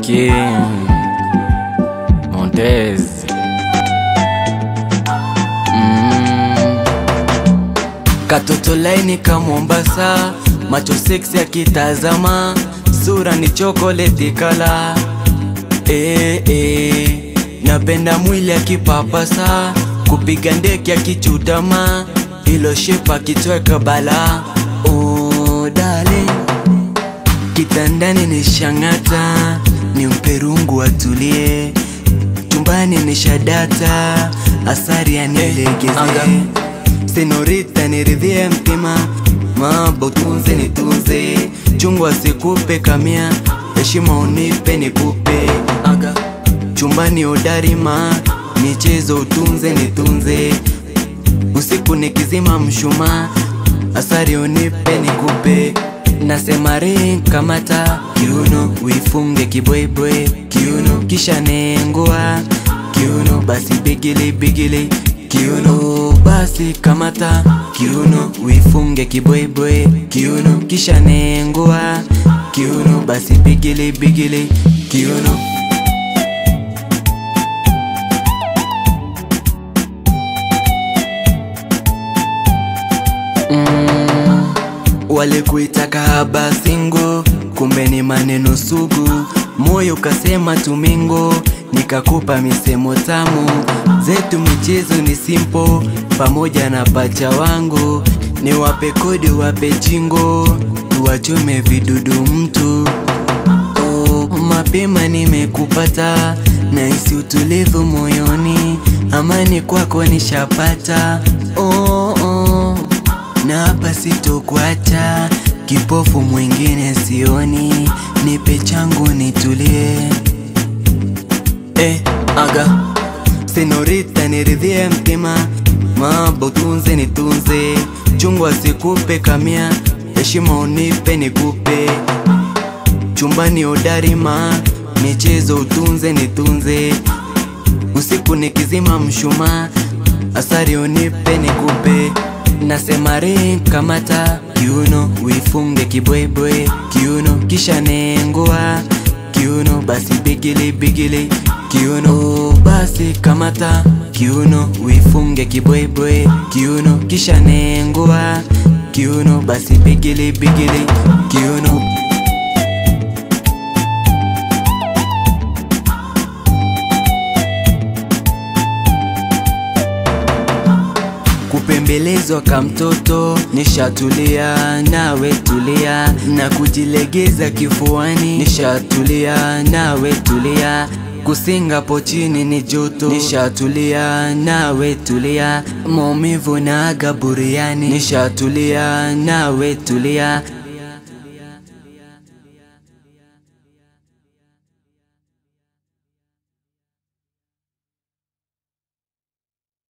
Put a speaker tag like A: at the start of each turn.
A: King Montez mm. Katoto laini ka Mombasa, macho seksi akitazama, sura ni chokoleti kala eh, eh. Napenda mwili akipapasa, kupiga ndeki akichutama, ilo shepa kitweka bala oh, darling Kitandani ni shang'ata, ni mperungu atulie, chumbani ni shadata, asari anilegeze Senorita niridhie mtima, mabo tunze nitunze, chungwa sikupe kamia, heshima unipe nikupe aga chumbani udarima, michezo utunze nitunze, usiku nikizima mshumaa, asari unipe nikupe Nasema ring kamata kiuno, uifunge kibwebwe kiuno, kisha nengua kiuno, basi bigili bigili kiuno, basi kamata kiuno, uifunge kibwebwe kiuno, kisha nengua kiuno, basi bigili bigili kiuno. Mm, walikuita kahaba singo, kumbe ni maneno sugu, moyo ukasema tumingo, nikakupa misemo tamu, zetu michezo ni simpo, pamoja na pacha wangu, ni wape kodi wape chingo, tuwachome vidudu mtu Oh, mapema nimekupata, nahisi utulivu moyoni, amani kwako nishapata. Oh, oh. Na hapa sitokuacha, kipofu mwingine sioni, nipe changu nitulie. Eh, aga Senorita niridhie mtima, mabo tunze nitunze, chungwa sikupe kamia, heshima unipe nikupe chumbani udarima, michezo utunze nitunze, usiku nikizima mshumaa, asari unipe nikupe. Nasema ring kamata kiuno, uifunge kibwebwe kiuno, kisha nengua kiuno, basi bigili bigili kiuno, basi kamata kiuno, uifunge kibwebwe kiuno, kisha nengua kiuno, basi bigili bigili kiuno. kupembelezwa kamtoto, nishatulia nawe tulia, na kujilegeza kifuani, nishatulia nawe tulia, kusinga pochini ni joto, nishatulia nawe tulia, maumivu na aga buriani, nishatulia nawe tulia